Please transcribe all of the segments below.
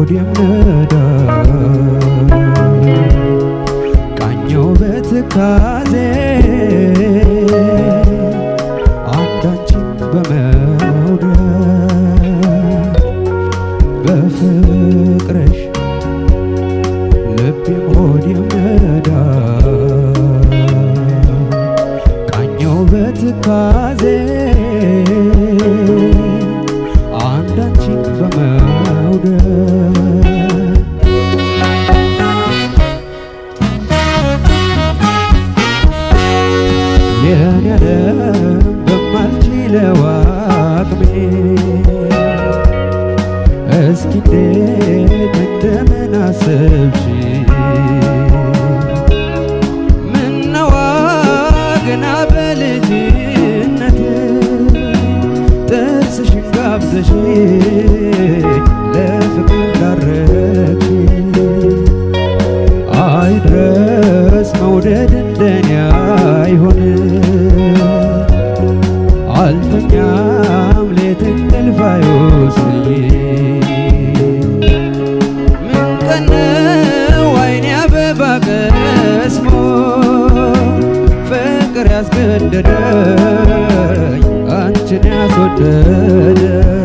ሆዴም ነዳ ቃኘው በትካዜ አንዳችን በመውደድ በፍቅርሽ ልቤም ሆዴም ነዳ ቃኘው በትካዜ አንዳችን በመውደድ የኔ ዓለም በማልችለው አቅሜ እስኪ እንዴት እንደምን አሰብሽ ምነዋ ገና በልጅነት ጥርስሽን ጋብዘሽ ለፍቅር ዳረግሽ አይድረስ መውደድ እንደኔ አይሆን አልተኛም ሌት እንቅልፍ አይወስደኝ ምን ቀነው አይኔ አበባ ቀስሞ ፍቅር ያስገደደኝ አንቺን ያስወደደ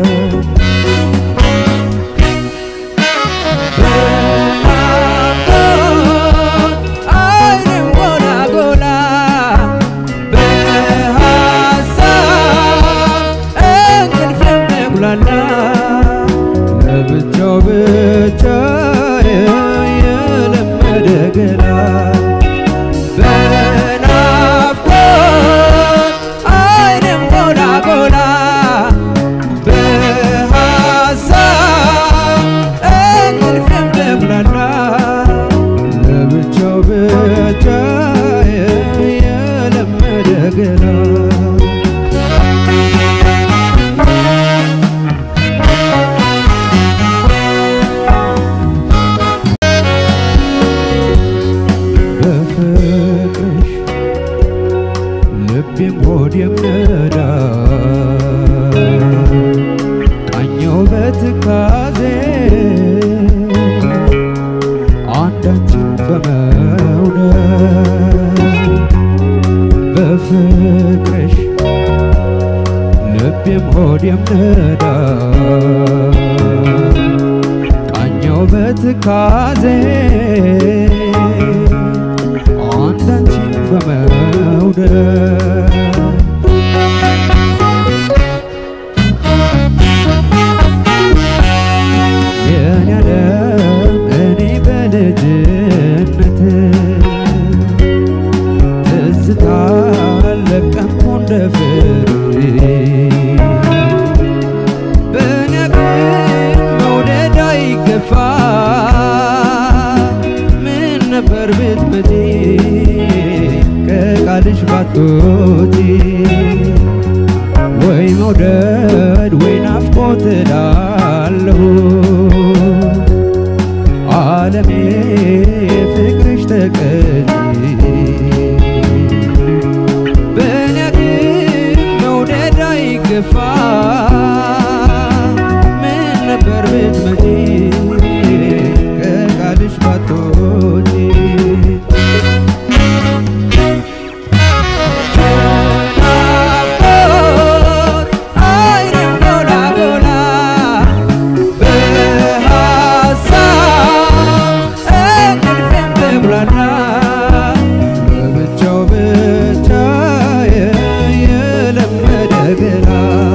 አይኔም ጎላ ጎላ በሀሳብ እንቅልፌም ተጉላላ ለብቻው ብቻ የለመደ ገላ በናፍቆት አይኔም ጎላ ጎላ በሀሳብ እንቅልፌም ተጉላላ ለብቻው ብቻ የለመደ ገላ በፍቅርሽ ልቤም ሆዴም ነዳ ቃኘው በትካዜ አንዳችን በመውደድ በፍቅርሽ ልቤም ሆዴም ነዳ ቃኘው በትካዜ አንዳችን በመውደድ የኔ ዓለም እኔ በልጅነት ትዝታ ለቀምኩ እንደ ፍሬ በነገር መውደድ አይገፋ ምን ነበር ብትመጪ ከቃልሽ ባትወጪ ወይ መውደድ ወይ ናፍቆት እላለሁ ዓለሜ ፍቅርሽ ተቀጪ በእኔ ግን መውደድ አይገፋ ምን ነበር ብትመጪ ከቃልሽ ባትወጪ ናፍቆት አይኔም ጎላ ጎላ በሀሳብ እንቅልፌም ተጉላላ ለብቻው ብቻ የለመደ ገላ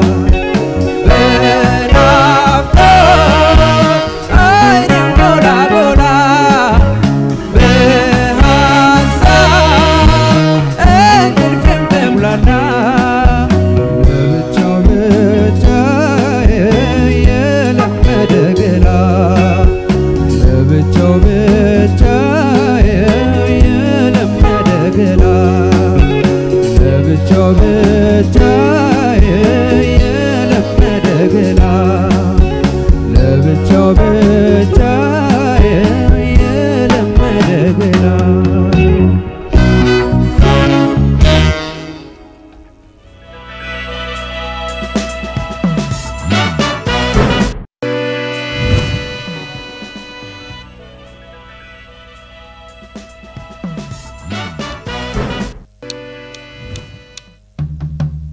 በናፍቆት አይኔም ጎላ ጎላ በሀሳብ እንቅልፌም ተጉላላ ለብቻው ብቻ የለመደ ገላ ለብቻው ብቻ የለመደ ገላ ለብቻው ብቻ የለመደ ገላ ለብቻው ብቻ የለመደ ገላ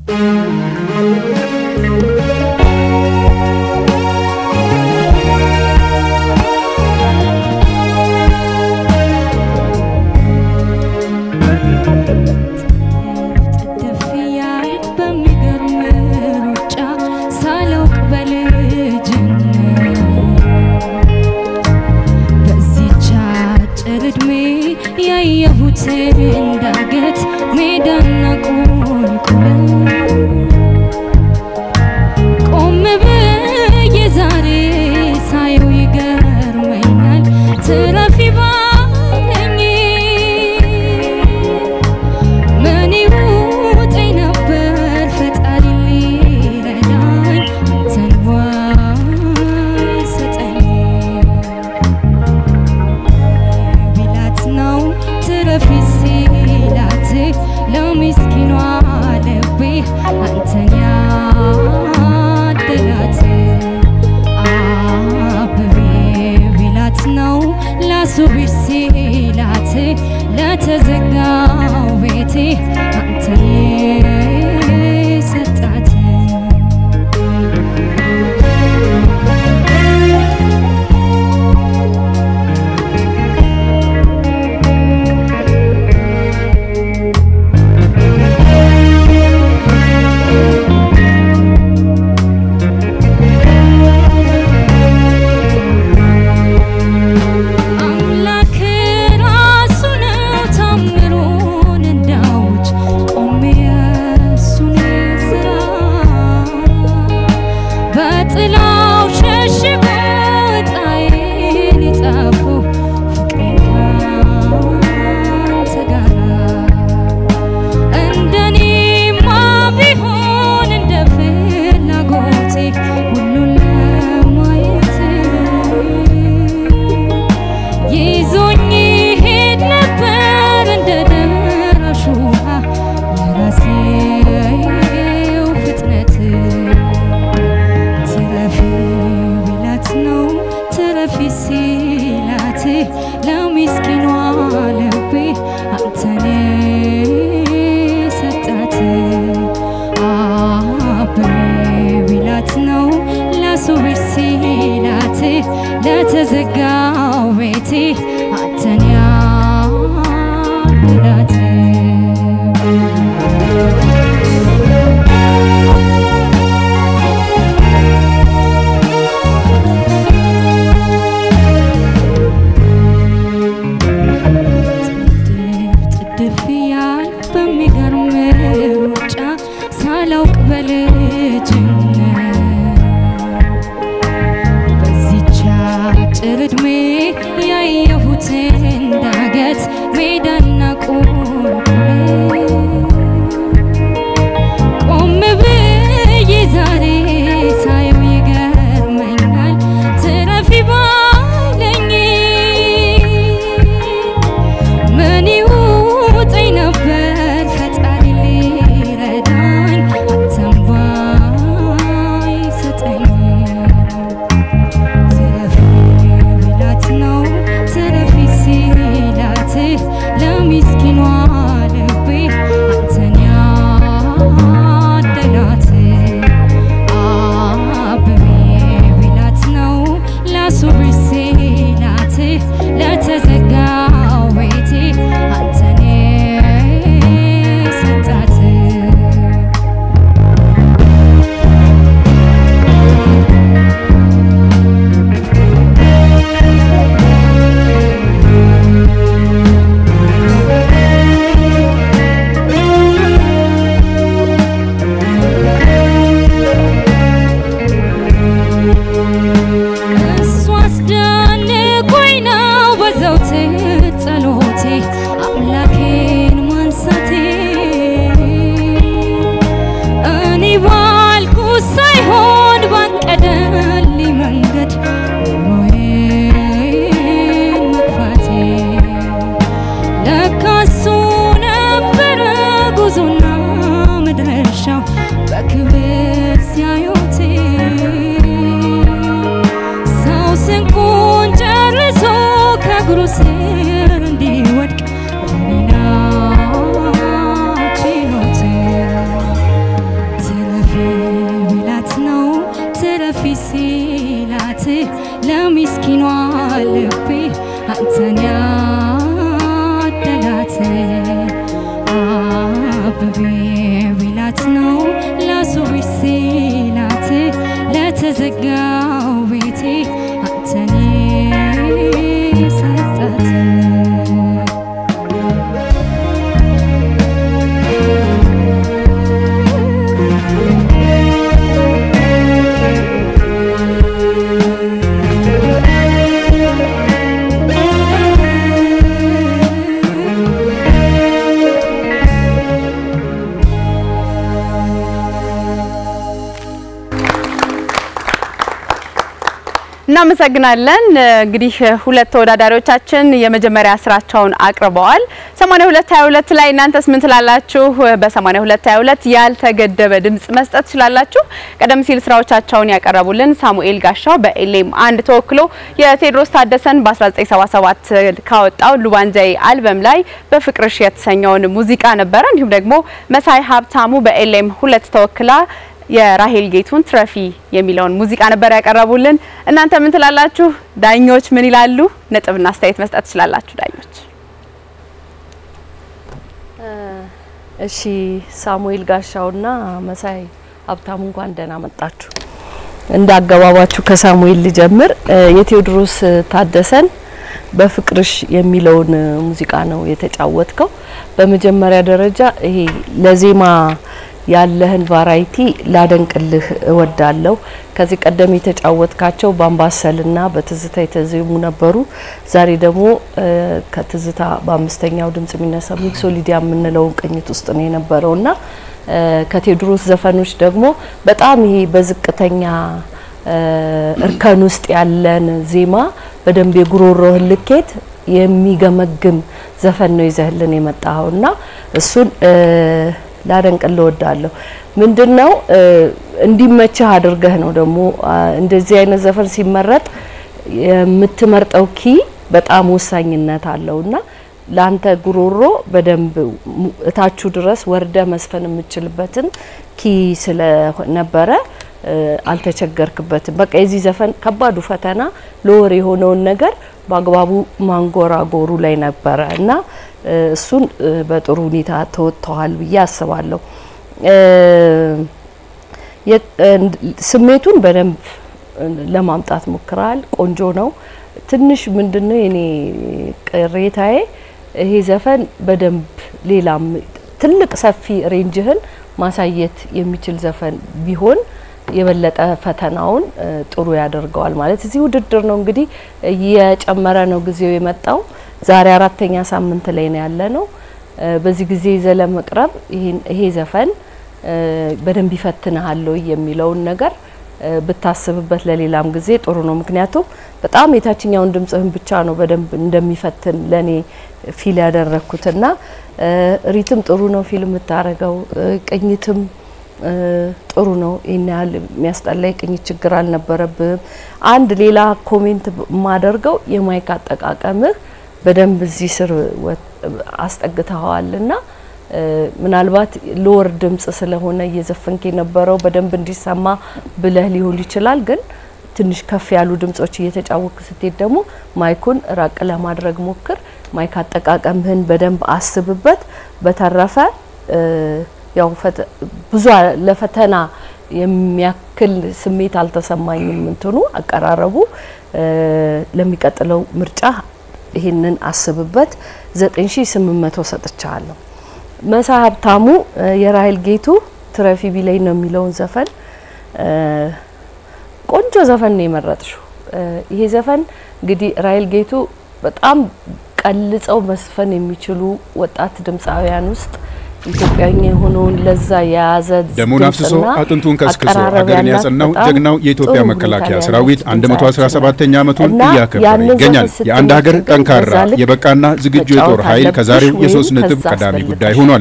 ጥድፍ እያልክ በሚገርም ሩጫ ሳላውቅ በልጅነት በዚች አጭር ዕድሜ ያየሁትን ዳገት ሜዳና ቁልቁለት ቆም ብዬ ዛሬ ሳየው ይገርመኛል ትረፊ ባለኝ ምን ይውጠኝ ነበር ፈጣሪ ሊረዳኝ አንተን ባይሰጠኝ ቢላት ነው ትረፊ ሲላት ለምስኪኗ ልቤ አንተን ያደላት አብቤ ቢላት ነው ላሱብሽ ሲላት ለተዘጋው ቤቴ አንተን ሰጣት አምላክ ራሱ ነው ታምሩን እንዳውጅ ቆሜ የእሱን ስራ በጥላው ሸሽጎ ዕጣዬን የጻፈው ፍቅሬን ካንተ ጋራ እንደኔማ ቢሆን እንደ ፍላጎቴ ሁሉን ለማየት ይዞኝ ሄድ ነበር እንደ ደራሽ ውሃ የራሴው ፍጥነት ትረፊ ቢላት ነው ትረፊ ሲላት ለሚስኪኗ ልቤ አንተን ሰጣት አብሬ ቢላት ነው ላሱብሽ ሲላት ለተዘጋው ቤቴ አንተን ያድላት ጥድፍ እያልክ በሚገርም ሩጫ ሳላውቅ በልጅነት በዚች አጭር ዕድሜ ያየሁትን ዳገት ሜዳና ቁልቁለት ቆም ብዬ ዛሬ ሳየው ይገርመኛል ትረፊ ባለኝ ምን ይውጠኝ ነበር ፈጣሪ ሊረዳኝ አንተን ባይሰጠኝ ትረፊ ቢላት ነው ትረፊ ሲላት ለሚስኪኗ ልቤ አንተን ያደላት አብቤ ቢላት ነው ላሱብሽ ሲላት ለተዘጋው ቤቴ አንተን ሰጣት እሱ አስደንቆኝ ነው በዘውትር ጸሎቴ አምላኬን ማንሳቴ እኔ ባልኩት ሳይሆን ባቀደልኝ መንገድ ኑሮዬን መግፋቴ ለካ እሱ ነበረ ጉዞና መድረሻው በክብር ሲያዩት ሰው ስንቁን ጨርሶ ከእግሩ ስር እንዲወድቅ ለሌላ ችሎት ነው ላስውብሽ ሲላት ለተዘጋው ቤቴ አንተኔ ሰጣት እናመሰግናለን። እንግዲህ ሁለት ተወዳዳሪዎቻችን የመጀመሪያ ስራቸውን አቅርበዋል። 8222 ላይ እናንተስ ምን ትላላችሁ? በ8222 ያልተገደበ ድምጽ መስጠት ትችላላችሁ። ቀደም ሲል ስራዎቻቸውን ያቀረቡልን ሳሙኤል ጋሻው በኤሌም አንድ ተወክሎ የቴዎድሮስ ታደሰን በ1977 ካወጣው ሉባንጃይ አልበም ላይ በፍቅርሽ የተሰኘውን ሙዚቃ ነበረ። እንዲሁም ደግሞ መሳይ ሀብታሙ በኤሌም ሁለት ተወክላ የራሄል ጌቱን ትረፊ የሚለውን ሙዚቃ ነበር ያቀረቡልን። እናንተ ምን ትላላችሁ? ዳኞች ምን ይላሉ? ነጥብና አስተያየት መስጠት ትችላላችሁ ዳኞች። እሺ ሳሙኤል ጋሻውና መሳይ ሀብታሙ እንኳን ደህና መጣችሁ። እንደ አገባባችሁ ከሳሙኤል ልጀምር። የቴዎድሮስ ታደሰን በፍቅርሽ የሚለውን ሙዚቃ ነው የተጫወትከው። በመጀመሪያ ደረጃ ይሄ ለዜማ ያለህን ቫራይቲ ላደንቅልህ እወዳለሁ። ከዚህ ቀደም የተጫወትካቸው በአምባሰልና በትዝታ የተዜሙ ነበሩ። ዛሬ ደግሞ ከትዝታ በአምስተኛው ድምጽ የሚነሳ ሚክሶሊዲያ የምንለውን ቅኝት ውስጥ ነው የነበረውና ከቴዎድሮስ ዘፈኖች ደግሞ በጣም ይሄ በዝቅተኛ እርከን ውስጥ ያለን ዜማ በደንብ የጉሮሮህን ልኬት የሚገመግም ዘፈን ነው ይዘህልን የመጣኸውና እሱን ላደንቅልህ እወዳለሁ። ምንድነው እንዲመችህ አድርገህ ነው ደግሞ እንደዚህ አይነት ዘፈን ሲመረጥ የምትመርጠው ኪ በጣም ወሳኝነት አለውና ለአንተ ጉሮሮ በደንብ እታችሁ ድረስ ወርደ መስፈን የምችልበትን ኪ ስለነበረ አልተቸገርክበትም። በቃ የዚህ ዘፈን ከባዱ ፈተና ሎወር የሆነውን ነገር በአግባቡ ማንጎራጎሩ ላይ ነበረ እና እሱን በጥሩ ሁኔታ ተወጥተዋል ብዬ አስባለሁ። ስሜቱን በደንብ ለማምጣት ሞክረሃል። ቆንጆ ነው። ትንሽ ምንድነው የኔ ቅሬታዬ ይሄ ዘፈን በደንብ ሌላም ትልቅ ሰፊ ሬንጅህን ማሳየት የሚችል ዘፈን ቢሆን የበለጠ ፈተናውን ጥሩ ያደርገዋል። ማለት እዚህ ውድድር ነው እንግዲህ እየጨመረ ነው ጊዜው የመጣው። ዛሬ አራተኛ ሳምንት ላይ ነው ያለ ነው። በዚህ ጊዜ ይዘህ ለመቅረብ ይሄ ዘፈን በደንብ ይፈትንሃል ወይ የሚለውን ነገር ብታስብበት ለሌላም ጊዜ ጥሩ ነው። ምክንያቱም በጣም የታችኛውን ድምጽህን ብቻ ነው በደንብ እንደሚፈትን ለኔ ፊል ያደረኩትና ሪትም ጥሩ ነው ፊልም የምታረገው ቅኝትም ጥሩ ነው። ይህን ያህል የሚያስጠላ የቅኝት ችግር አልነበረብህም። አንድ ሌላ ኮሜንት የማደርገው የማይክ አጠቃቀምህ በደንብ እዚህ ስር አስጠግተኸዋልና ምናልባት ሎወር ድምጽ ስለሆነ እየዘፈንክ የነበረው በደንብ እንዲሰማ ብለህ ሊሆን ይችላል። ግን ትንሽ ከፍ ያሉ ድምጾች እየተጫወክ ስትሄድ ደግሞ ማይኩን ራቅ ለማድረግ ሞክር። ማይክ አጠቃቀምህን በደንብ አስብበት። በተረፈ ያው ብዙ ለፈተና የሚያክል ስሜት አልተሰማኝም። እንትኑ አቀራረቡ ለሚቀጥለው ምርጫ ይህንን አስብበት። 9800 ሰጥቻለሁ። መሳ ሀብታሙ የራሄል ጌቱ ትረፊ ቢለኝ ነው የሚለውን ዘፈን ቆንጆ ዘፈን ነው የመረጥሽው። ይሄ ዘፈን እንግዲህ ራሄል ጌቱ በጣም ቀልጸው መስፈን የሚችሉ ወጣት ድምፃውያን ውስጥ ኢትዮጵያኛ የሆነውን ለዛ የያዘ ደሙን አፍስሶ አጥንቱን ከስክሶ ሀገርን ያጸናው ጀግናው የኢትዮጵያ መከላከያ ሰራዊት 117ኛ ዓመቱን እያከበረ ይገኛል። የአንድ ሀገር ጠንካራ የበቃና ዝግጁ የጦር ኃይል ከዛሬው የሶስት ነጥብ ቀዳሚ ጉዳይ ሆኗል።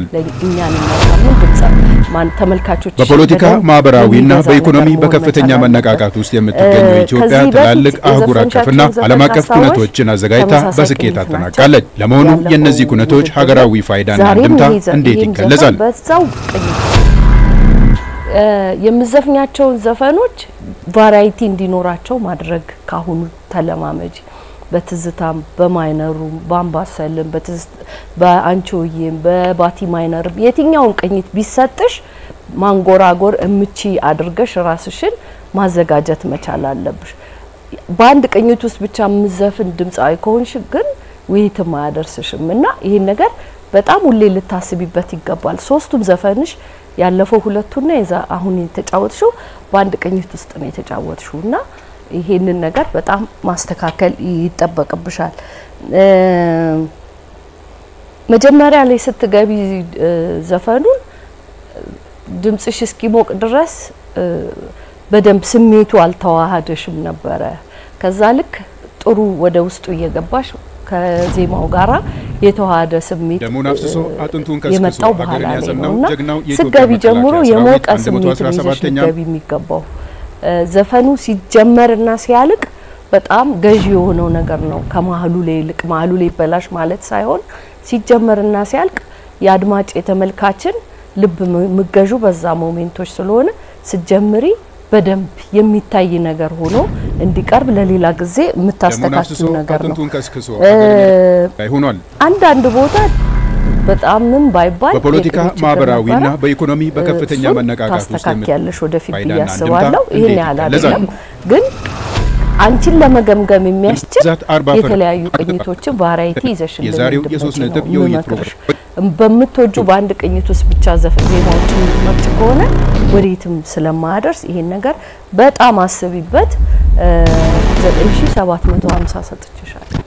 በፖለቲካ ማህበራዊና በኢኮኖሚ በከፍተኛ መነቃቃት ውስጥ የምትገኘው ኢትዮጵያ ትላልቅ አህጉር አቀፍና ዓለም አቀፍ ኩነቶችን አዘጋጅታ በስኬት አጠናቃለች። ለመሆኑ የእነዚህ ኩነቶች ሀገራዊ ፋይዳና አንድምታ እንዴት ይገለጻል? የምዘፍኛቸውን ዘፈኖች ቫራይቲ እንዲኖራቸው ማድረግ ካሁኑ ተለማመጂ። በትዝታም በማይነሩም በአምባሰልም በአንቺሆዬም በባቲ ማይነርም የትኛውን ቅኝት ቢሰጥሽ ማንጎራጎር እምቺ አድርገሽ ራስሽን ማዘጋጀት መቻል አለብሽ። በአንድ ቅኝት ውስጥ ብቻ የምዘፍን ድምፃዊ ከሆንሽ ግን ውይይትም አያደርስሽም እና ይህን ነገር በጣም ሁሌ ልታስቢበት ይገባል። ሶስቱም ዘፈንሽ ያለፈው ሁለቱና የዛ አሁን የተጫወትሽው በአንድ ቅኝት ውስጥ ነው የተጫወትሽው እና ይሄንን ነገር በጣም ማስተካከል ይጠበቅብሻል። መጀመሪያ ላይ ስትገቢ ዘፈኑን ድምጽሽ እስኪሞቅ ድረስ በደንብ ስሜቱ አልተዋሃደሽም ነበረ። ከዛ ልክ ጥሩ ወደ ውስጡ እየገባሽ ከዜማው ጋራ የተዋሃደ ስሜት ደሙን አፍስሶ አጥንቱን ከስክሶ የመጣው በኋላ አገርን ላይ ያጸናው ነውና ጀግናው የኢትዮጵያ ስገቢ ጀምሮ መከላከያ የሞቀ ሰራዊት ስሜት ይዘሽ 117ኛ ልትገቢ የሚገባው ዘፈኑ ሲጀመርና ሲያልቅ በጣም ገዢ የሆነው ነገር ነው። ከመሀሉ ላይ ይልቅ መሀሉ ላይ ይበላሽ ማለት ሳይሆን ሲጀመርና ሲያልቅ የአድማጭ የተመልካችን ልብ ምገዡ በዛ ሞሜንቶች ስለሆነ ስትጀምሪ በደንብ የሚታይ ነገር ሆኖ እንዲቀርብ ለሌላ ጊዜ ደሙን የምታስተካክሉ አፍስሶ ነገር ነው። አጥንቱን ከስክሶ እ አገርን ላይ ሆኗል። አንዳንድ ቦታ በጣምም ባይባል በፖለቲካ የቅኝት ችግር ማህበራዊና ነበረ። በኢኮኖሚ በከፍተኛ እሱን መነቃቃት ውስጥ ታስተካክያለሽ ወደፊት ብዬ ፋይዳና አስባለሁ። አንድምታ ይህን እንዴት ያህል ይገለጻል? አይደለም ግን አንቺን ለመገምገም የሚያስችል ብዛት አርባ ፍሬ የተለያዩ ቅኝቶችን ቫራይቲ ይዘሽ የዛሬው እንደምትመጪ የሶስት ነው ነጥብ የውይይት የምመክርሽ። በምትወጁ በአንድ ቅኝት ውስጥ ብቻ ዘፍ ዜማዎችን የምትመርጭ ከሆነ ወዴትም ስለማያደርስ ይሄን ነገር በጣም አስቢበት። 9750 ሰጥቼሻለሁ።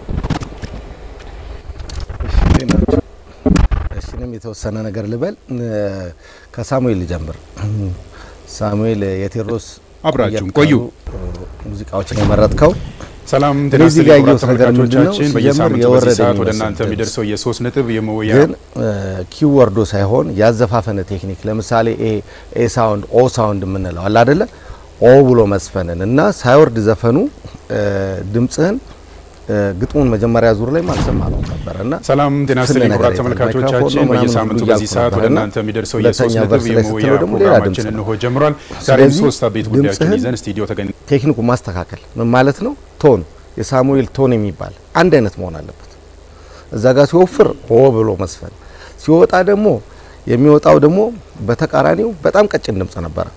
እሺ ናቸው። እሺ እኔም የተወሰነ ነገር ልበል። ከሳሙኤል ልጀምር። ሳሙኤል የቴዎድሮስ አብራችሁን ቆየት ቆዩ። ካሉ ሙዚቃዎችን የመረጥከው ሰላም እኔ ጤና እዚህ ይስጥልኝ ጋር ክቡራት ያየሁት ነገር ምንድን ነው? ተመልካቾቻችን ሲጀምር በየሳምንቱ የወረደ በዚህ ሰዓት ወደ የሚመስል እናንተ ድምፅ። የሚደርሰው የሶስት ነጥብ የመወያ ግን ኪው ወርዶ ሳይሆን ያዘፋፈነ ቴክኒክ ለምሳሌ ኤ ኤ ሳውንድ ኦ ሳውንድ የምንለው አለ አይደለ? ኦ ብሎ መስፈንን እና ሳይወርድ ዘፈኑ እ፣ ድምፅህን እ፣ ግጥሙን መጀመሪያ ዙር ላይ ማልሰማ ነው ነበረ እና ሰላም ጤና ስለ ይስጥልኝ ነገር ክቡራት የለም። ተመልካቾቻችን ማይክሮፎን ነው ምናምን በየሳምንቱ ሁሉ በዚህ እያልኩ ሰዓት ወደ ነበርና እናንተ የሚደርሰው ሁለተኛ የሶስት ነጥብ ቨርስ ላይ የመወያ ስትለው ደግሞ ሌላ ድምፅ ፕሮግራማችን ነው። እንሆ ጀምሯል። ዛሬም ስለዚህ ሶስት አበይት ጉዳዮችን ድምፅህን ይዘን ስቱዲዮ ተገኝ ቴክኒኩ ማስተካከል ምን ማለት ነው? ቶን የሳሙኤል ቶን የሚባል አንድ አይነት መሆን አለበት። እዛ ጋር ሲወፍር ሆ ብሎ መስፈን፣ ሲወጣ ደግሞ የሚወጣው ደግሞ በተቃራኒው በጣም ቀጭን ድምጽ ነበረ።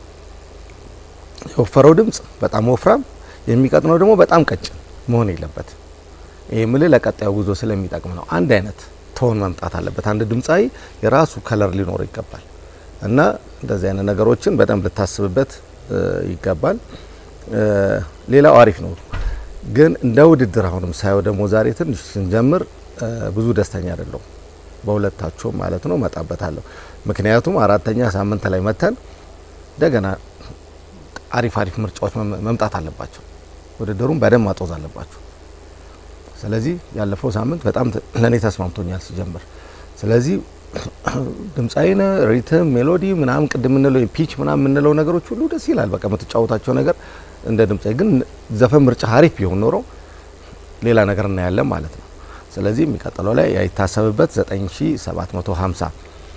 የወፈረው ድምጽ በጣም ወፍራም፣ የሚቀጥነው ደግሞ በጣም ቀጭን መሆን የለበት። ይህ ምልህ ለቀጣዩ ጉዞ ስለሚጠቅም ነው። አንድ አይነት ቶን መምጣት አለበት። አንድ ድምፃዊ የራሱ ከለር ሊኖረው ይገባል እና እንደዚህ አይነት ነገሮችን በደንብ ልታስብበት እ፣ ይገባል። እ፣ ሌላው አሪፍ ነው ግን እንደ ውድድር አሁንም ሳየው ደግሞ ዛሬ ትንሽ ስንጀምር እ፣ ብዙ ደስተኛ አይደለሁም በሁለታቸውም ማለት ነው። መጣበታለሁ ምክንያቱም አራተኛ ሳምንት ላይ መተን እንደገና አሪፍ አሪፍ ምርጫዎች መም- መምጣት አለባቸው። ውድድሩን በደንብ ማጦዝ አለባቸው። ስለዚህ ያለፈው ሳምንት በጣም ት- ለእኔ ተስማምቶኛል ሲጀምር። ስለዚህ ድምፃዊነ ሪትም፣ ሜሎዲ ምናምን ቅድም የምንለው ፒች ምናምን የምንለው ነገሮች ሁሉ ደስ ይላል። በቃ የምትጫወታቸው ነገር እንደ ድምፃዊ ግን ዘፈን ምርጫ አሪፍ ቢሆን ኖሮ ሌላ ነገር እናያለን ማለት ነው። ስለዚህ የሚቀጥለው ላይ ይታሰብበት 9750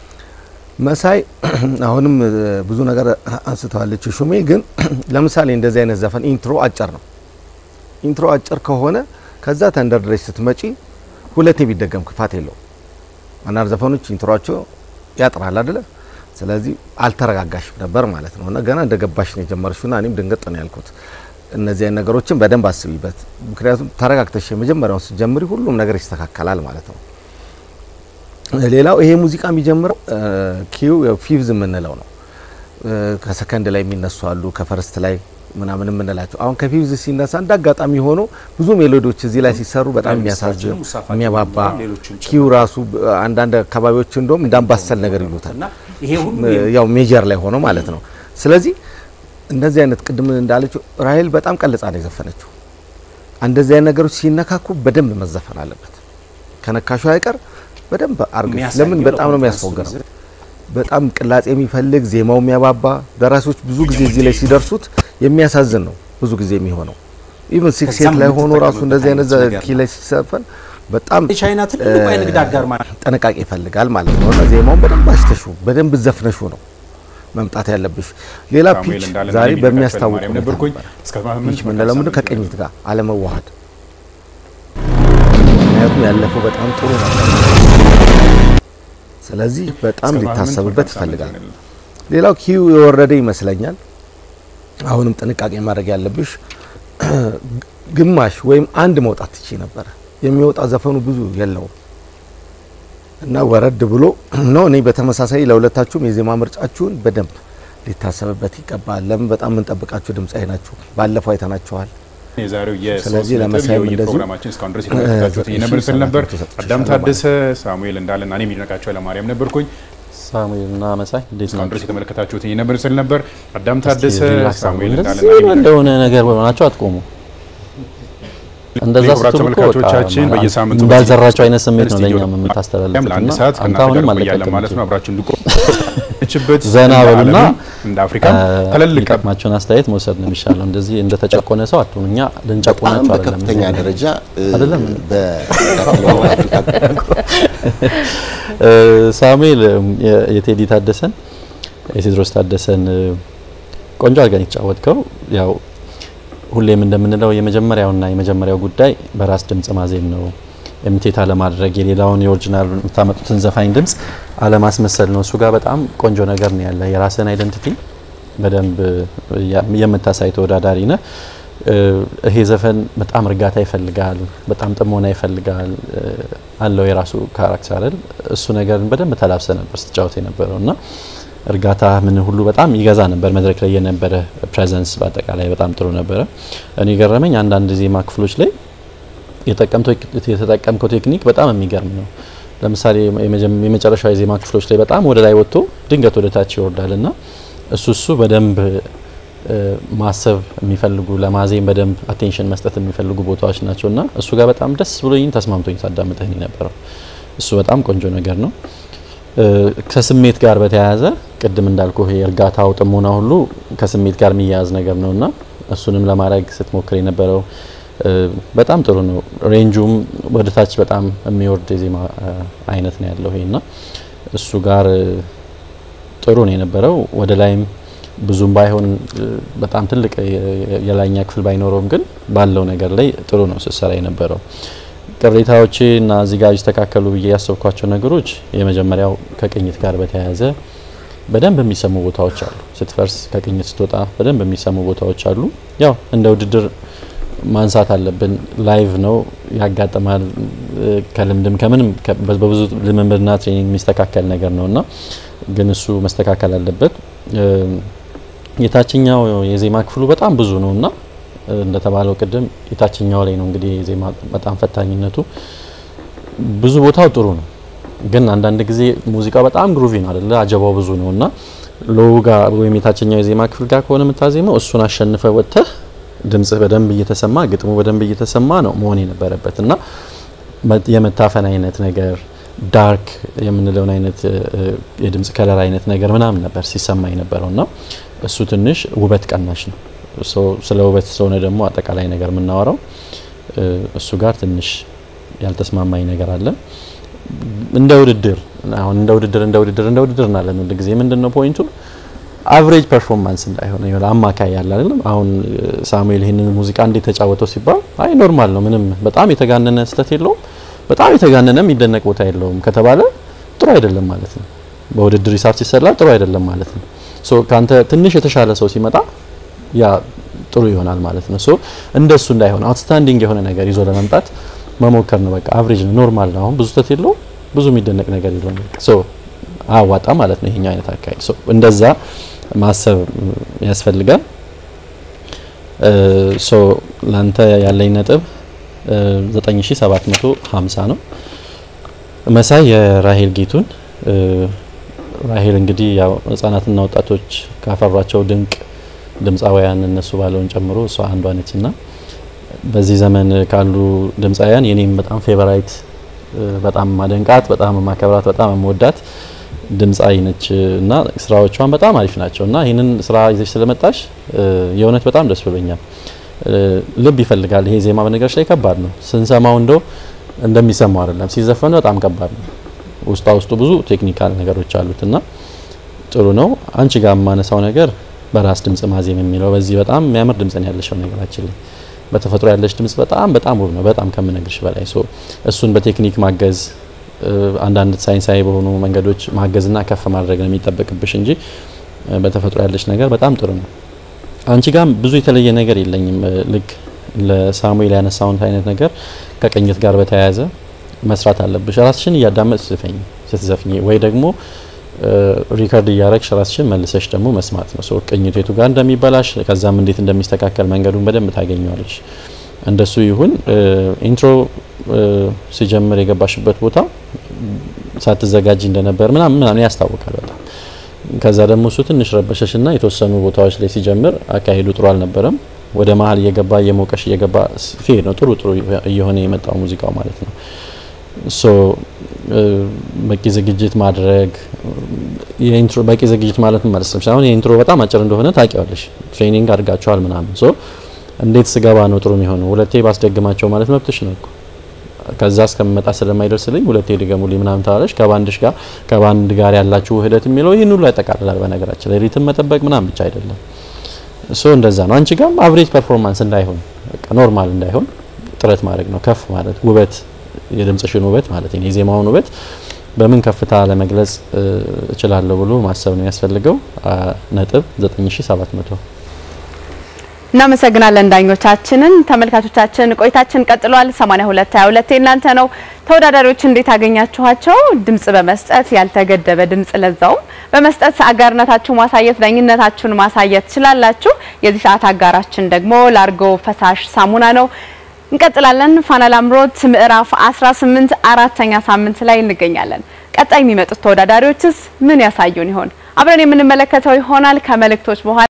መሳይ አሁንም እ፣ ብዙ ነገር አንስተዋለች ሹሜ። ግን ለምሳሌ እንደዚህ አይነት ዘፈን ኢንትሮ አጭር ነው። ኢንትሮ አጭር ከሆነ ከዛ ተንደርድረሽ ስትመጪ ሁለቴ ቢደገም ክፋት የለው። አንዳንድ ዘፈኖች ኢንትሮቸው ያጥራል አይደለ? ስለዚህ አልተረጋጋሽም ነበር ማለት ነው እና ገና እንደ ገባሽ ነው የጀመርሽውና እኔም ድንገጥ ነው ያልኩት። እነዚህ አይነት ነገሮችን በደንብ አስቢበት። ምክንያቱም ተረጋግተሽ የመጀመሪያውን ስትጀምሪ ሁሉም ነገር ይስተካከላል ማለት ነው። ሌላው ይሄ ሙዚቃ የሚጀምረው ኪው ፊቭዝ የምንለው ነው። እ፣ ከሰከንድ ላይ የሚነሱ አሉ፣ ከፈርስት ላይ ምናምን የምንላቸው። አሁን ከፊቭዝ ሲነሳ እንደ አጋጣሚ ሆኖ ብዙ ሜሎዲዎች እዚህ ላይ ሲሰሩ በጣም የሚያሳዝን የሚያባባ ኪው ራሱ እ፣ አንዳንድ አካባቢዎች እንደውም እንዳምባሰል ነገር ይሉታል ይሄ ሁሉ ያው ሜጀር ላይ ሆኖ ማለት ነው። ስለዚህ እንደዚህ አይነት ቅድም እንዳለችው ራሄል በጣም ቀልጻ ነው የዘፈነችው። እንደዚህ አይነት ነገሮች ሲነካኩ በደንብ መዘፈን አለበት። ከነካሹ አይቀር በደንብ አርገሽ ለምን በጣም ነው የሚያስፎገረው። በጣም ቅላጼ የሚፈልግ ዜማው የሚያባባ ደራሲዎች ብዙ ጊዜ እዚህ ላይ ሲደርሱት የሚያሳዝን ነው ብዙ ጊዜ የሚሆነው። ኢቭን ሲክሴት ላይ ሆኖ ራሱ እንደዚህ አይነት ኪ ላይ ሲሰፈን በጣም የቻይና ትልቁ የንግድ አጋር ማለት ነው። ጥንቃቄ ይፈልጋል ማለት ነው። እና ዜማውን በደንብ አሽተሹ በደንብ ዘፍነሹ ነው መምጣት ያለብሽ። ሌላ ሳሙኤል ፒች እንዳለ ዛሬ እኔ በሚያስታውቅ ማርያም ሁኔታ ነበርኩኝ። ነበረ። እስከ ስምንት ፒች ምንለው ምንድን ሳምንት ከቅኝት ጋር አለመዋሃድ። ምክንያቱም ያለፈው በጣም ጥሩ ነበር። ስለዚህ በጣም እስከ ሊታሰብበት ስምንት ይፈልጋል። ሌላው ኪዩ የወረደ ይመስለኛል። አሁንም ጥንቃቄ ማድረግ ያለብሽ ግማሽ ወይም አንድ መውጣት ትችይ ነበረ። የሚወጣ ዘፈኑ ብዙ የለውም እና ወረድ ብሎ ነው። እኔ በተመሳሳይ ለሁለታችሁም የዜማ ምርጫችሁን በደንብ ሊታሰብበት ይገባል። ለምን በጣም የምንጠብቃችሁ ድምጻዊ ናችሁ። ባለፈው አይተናችኋል። የዛሬው ስለዚህ የሶስት ለመሳይም ነጥብ እንደዚህ ፕሮግራማችን እስካሁን ድረስ የተመለከታችሁት ዘጠኝ የነበር ሺህ ስል ነበር። ሰባት መቶ አዳም ተሰጥቶሻል ታደሰ፣ ሳሙኤል እንዳለና እኔ የሚድነቃቸው ኃይለማርያም ነበርኩኝ። ሳሙኤል እና መሳይ እንዴት እስካሁን ነው? ድረስ የተመለከታችሁት የነበር ስል ነበር። አዳም ታደሰ፣ ሳሙኤል እንዳለና እንደዚህ እኔ እንደሆነ ነገር ሆናችሁ አትቆሙ። እንደዛ ክቡራን ስትሉ እኮ በቃ ተመልካቾቻችን በየሳምንቱ እንዳልሰራቸው አይነት ስሜት ነው ስቱዲዮ ለእኛም የምታስተላልፉት ለአንድ እና ሰዓት አንተ ከእናንተ አሁንም ጋር ቆያለን አልለቀቅም ማለት ነው። እንጂ። አብራችሁ እንድቆችበት ዘና በሉና እንደ አፍሪካ ትልልቅ የሚጠቅማቸውን አስተያየት መውሰድ ነው የሚሻለው። እንደዚህ እንደተጨቆነ ሰው አትሁኑ። እኛ በጣም ልንጨቁናቸው አይደለም። በከፍተኛ ደረጃ እ፣ አይደለም? በመካከለኛው አፍሪካ እ፣ ሳሙኤል የ- የቴዲ ታደሰን የቴድሮስ ታደሰን እ፣ ቆንጆ አድርገን የተጫወትከው ያው ሁሌም እንደምንለው የመጀመሪያውና የመጀመሪያው ጉዳይ በራስ ድምጽ ማዜም ነው። ኢሚቴት አለማድረግ የሌላውን የኦሪጂናል የምታመጡትን ዘፋኝ ድምጽ አለማስመሰል ነው። እሱ ጋር በጣም ቆንጆ ነገር ነው ያለ የራስን አይደንቲቲ በደንብ ያ- የምታሳይ ተወዳዳሪ ነህ። እ፣ ይሄ ዘፈን በጣም እርጋታ ይፈልጋል፣ በጣም ጥሞና ይፈልጋል እ፣ አለው የራሱ ካራክተር አይደል? እሱ ነገርን በደንብ ተላብሰ ነበር ስትጫወት የነበረው እና እርጋታ ምን ሁሉ በጣም ይገዛ ነበር። መድረክ ላይ የነበረ ፕሬዘንስ በአጠቃላይ በጣም ጥሩ ነበረ። እኔ ገረመኝ አንዳንድ ዜማ ክፍሎች ላይ የተጠቀምከው ቴክኒክ በጣም የሚገርም ነው። ለምሳሌ የመጀመ- የመጨረሻው የዜማ ክፍሎች ላይ በጣም ወደ ላይ ወጥቶ ድንገት ወደ ታች ይወርዳል እና እሱ እሱ በደንብ እ፣ ማሰብ የሚፈልጉ ለማዜም በደንብ አቴንሽን መስጠት የሚፈልጉ ቦታዎች ናቸው እና እሱ ጋር በጣም ደስ ብሎኝ ተስማምቶኝ ሳዳምጠህ ነው የነበረው። እሱ በጣም ቆንጆ ነገር ነው። እ፣ ከስሜት ጋር በተያያዘ ቅድም እንዳልኩ ይሄ እርጋታው ጥሞና ሁሉ ከስሜት ጋር የሚያያዝ ነገር ነው እና እሱንም ለማድረግ ስትሞክር የነበረው እ፣ በጣም ጥሩ ነው። ሬንጁም ወደ ታች በጣም የሚወርድ የዜማ እ፣ አይነት ነው ያለው ይሄ እና እሱ ጋር እ፣ ጥሩ ነው የነበረው። ወደ ላይም ብዙም ባይሆን እ፣ በጣም ትልቅ የ- የ- የላይኛ ክፍል ባይኖረውም ግን ባለው ነገር ላይ ጥሩ ነው ስትሰራ የነበረው። ቅሬታዎቼ እና እዚህ ጋር ይስተካከሉ ብዬ ያሰብኳቸው ነገሮች የመጀመሪያው ከቅኝት ጋር በተያያዘ በደንብ የሚሰሙ ቦታዎች አሉ። ስትፈርስ ከቅኝት ስትወጣ በደንብ የሚሰሙ ቦታዎች አሉ። ያው እንደ ውድድር ማንሳት አለብን። ላይቭ ነው ያጋጥማል። እ፣ ከልምድም ከምንም ከ- በብዙ ልምምድና ትሬኒንግ የሚስተካከል ነገር ነው እና ግን እሱ መስተካከል አለበት። እ፣ የታችኛው የዜማ ክፍሉ በጣም ብዙ ነው እና እ፣ እንደተባለው ቅድም የታችኛው ላይ ነው እንግዲህ የዜማ በጣም ፈታኝነቱ። ብዙ ቦታው ጥሩ ነው፣ ግን አንዳንድ ጊዜ ሙዚቃው በጣም ግሩቪ ነው አይደለ? አጀባው ብዙ ነው እና ሎው ጋር ወይም የታችኛው የዜማ ክፍል ጋር ከሆነ የምታዜመው እሱን አሸንፈ ወጥተህ ድምጽህ በደንብ እየተሰማ ግጥሙ በደንብ እየተሰማ ነው መሆን የነበረበት እና መ- የመታፈን አይነት ነገር ዳርክ የምንለውን አይነት እ፣ እ፣ የድምጽ ከለር አይነት ነገር ምናምን ነበር ሲሰማ የነበረው እና እሱ ትንሽ ውበት ቀናሽ ነው። ሶ ስለ ውበት ስለሆነ ደግሞ አጠቃላይ ነገር የምናወራው እ፣ እሱ ጋር ትንሽ ያልተስማማኝ ነገር አለ። እንደ ውድድር አሁን እንደ ውድድር እንደ ውድድር እንደ ውድድር እናለን ሁል ጊዜ ምንድን ነው ፖይንቱ አቨሬጅ ፐርፎርማንስ እንዳይሆን የሆነ አማካይ ያለ አይደለም። አሁን እ፣ ሳሙኤል ይህንን ሙዚቃ እንዴት ተጫወተው ሲባል አይ ኖርማል ነው፣ ምንም በጣም የተጋነነ ስህተት የለውም፣ በጣም የተጋነነ የሚደነቅ ቦታ የለውም ከተባለ ጥሩ አይደለም ማለት ነው። በውድድር ሂሳብ ሲሰላ ጥሩ አይደለም ማለት ነው። ሶ ካንተ ትንሽ የተሻለ ሰው ሲመጣ ያ ጥሩ ይሆናል ማለት ነው። ሶ እንደሱ እንዳይሆን አውትስታንዲንግ የሆነ ነገር ይዞ ለመምጣት መሞከር ነው። በቃ አቨሬጅ ነው፣ ኖርማል ነው። አሁን ብዙ ስህተት የለውም፣ ብዙ የሚደነቅ ነገር የለውም። በቃ ሶ አዋጣ ማለት ነው ይሄኛው አይነት አካሄድ። ሶ እንደዛ ማሰብ ም, ያስፈልጋል። ሶ ላንተ ያለኝ ነጥብ እ, 9750 ነው። መሳይ የራሄል ጌቱን እ, ራሄል እንግዲህ ያው ህጻናትና ወጣቶች ካፈሯቸው ድንቅ ድምፃውያን እነሱ ባለውን ጨምሮ እሷ አንዷ ነች እና በዚህ ዘመን ካሉ ድምፃውያን የኔም በጣም ፌቨራይት በጣም ማደንቃት በጣም ማከብራት በጣም የምወዳት ድምፃዊ ነች እና ስራዎቿን በጣም አሪፍ ናቸው እና ይህንን ስራ ይዘሽ ስለመጣሽ እ፣ የእውነት በጣም ደስ ብሎኛል። እ፣ ልብ ይፈልጋል ይሄ ዜማ በነገሮች ላይ ከባድ ነው። ስንሰማው እንደው እንደሚሰማው አይደለም፣ ሲዘፈኑ በጣም ከባድ ነው። ውስጣ ውስጡ ብዙ ቴክኒካል ነገሮች አሉት እና ጥሩ ነው። አንቺ ጋር የማነሳው ነገር በራስ ድምጽ ማዜም የሚለው በዚህ በጣም የሚያምር ድምጽ ነው ያለሽው ነገራችን ላይ በተፈጥሮ ያለሽ ድምጽ በጣም በጣም ውብ ነው፣ በጣም ከምነግርሽ በላይ ሶ እሱን በቴክኒክ ማገዝ እ፣ አንዳንድ ሳይንሳዊ በሆኑ መንገዶች ማገዝና ከፍ ማድረግ ነው የሚጠበቅብሽ እንጂ በተፈጥሮ ያለች ነገር በጣም ጥሩ ነው። አንቺ ጋም ብዙ የተለየ ነገር የለኝም። ልክ ለሳሙኤል ያነሳውን አይነት ነገር ከቅኝት ጋር በተያያዘ መስራት አለብሽ። ራስሽን እያዳመጥሽ ዘፈኝ ስትዘፍኝ ወይ ደግሞ ሪከርድ እያረግሽ ራስሽን መልሰሽ ደግሞ መስማት ነው። ሶ ቅኝቱ የቱ ጋር እንደሚበላሽ ከዛም እንዴት እንደሚስተካከል መንገዱን በደንብ ታገኘዋለሽ። እንደሱ ይሁን። ኢንትሮ ሲጀምር የገባሽበት ቦታ ሳትዘጋጅ እንደነበር ምናምን ምናምን ያስታውቃል በጣም ከዛ ደግሞ እሱ ትንሽ ረበሸሽና የተወሰኑ ቦታዎች ላይ ሲጀምር አካሄዱ ጥሩ አልነበረም። ወደ መሀል እየገባ እየሞቀሽ እየገባ ሲሄድ ነው ጥሩ ጥሩ እየሆነ የመጣው ሙዚቃው ማለት ነው። ሶ በቂ ዝግጅት ማድረግ የኢንትሮ በቂ ዝግጅት ማለት ምን ማለት ነው? አሁን የኢንትሮ በጣም አጭር እንደሆነ ታውቂዋለሽ፣ ትሬኒንግ አድርጋቸዋል ምናምን። ሶ እንዴት ስገባ ነው ጥሩ የሚሆነው? ሁለቴ ባስደግማቸው ማለት መብትሽ ነው እኮ ከዛ እስከምመጣ ስለማይደርስልኝ ሁለቴ ድገሙልኝ ምናምን ታላለች። ከባንድሽ ጋር ከባንድ ጋር ያላችሁ ውህደት የሚለው ይህን ሁሉ ያጠቃልላል። በነገራችን ላይ ሪትም መጠበቅ ምናምን ብቻ አይደለም። ሶ እንደዛ ነው። አንቺ ጋርም አቭሬጅ ፐርፎርማንስ እንዳይሆን በቃ ኖርማል እንዳይሆን ጥረት ማድረግ ነው። ከፍ ማለት ውበት፣ የድምጽሽን ውበት ማለት ነው፣ የዜማውን ውበት በምን ከፍታ ለመግለጽ እችላለሁ ብሎ ማሰብ ነው የሚያስፈልገው። ነጥብ 9700 እናመሰግናለን ዳኞቻችንን። ተመልካቾቻችን ቆይታችን ቀጥሏል። 82 22 የእናንተ ነው። ተወዳዳሪዎች እንዴት አገኛችኋቸው? ድምጽ በመስጠት ያልተገደበ ድምጽ ለዛውም በመስጠት አጋርነታችሁ ማሳየት ዳኝነታችሁን ማሳየት ትችላላችሁ። የዚህ ሰዓት አጋራችን ደግሞ ላርጎ ፈሳሽ ሳሙና ነው። እንቀጥላለን። ፋና ላምሮት ምዕራፍ 18 አራተኛ ሳምንት ላይ እንገኛለን። ቀጣይ የሚመጡት ተወዳዳሪዎችስ ምን ያሳዩን ይሆን? አብረን የምንመለከተው ይሆናል ከመልእክቶች በኋላ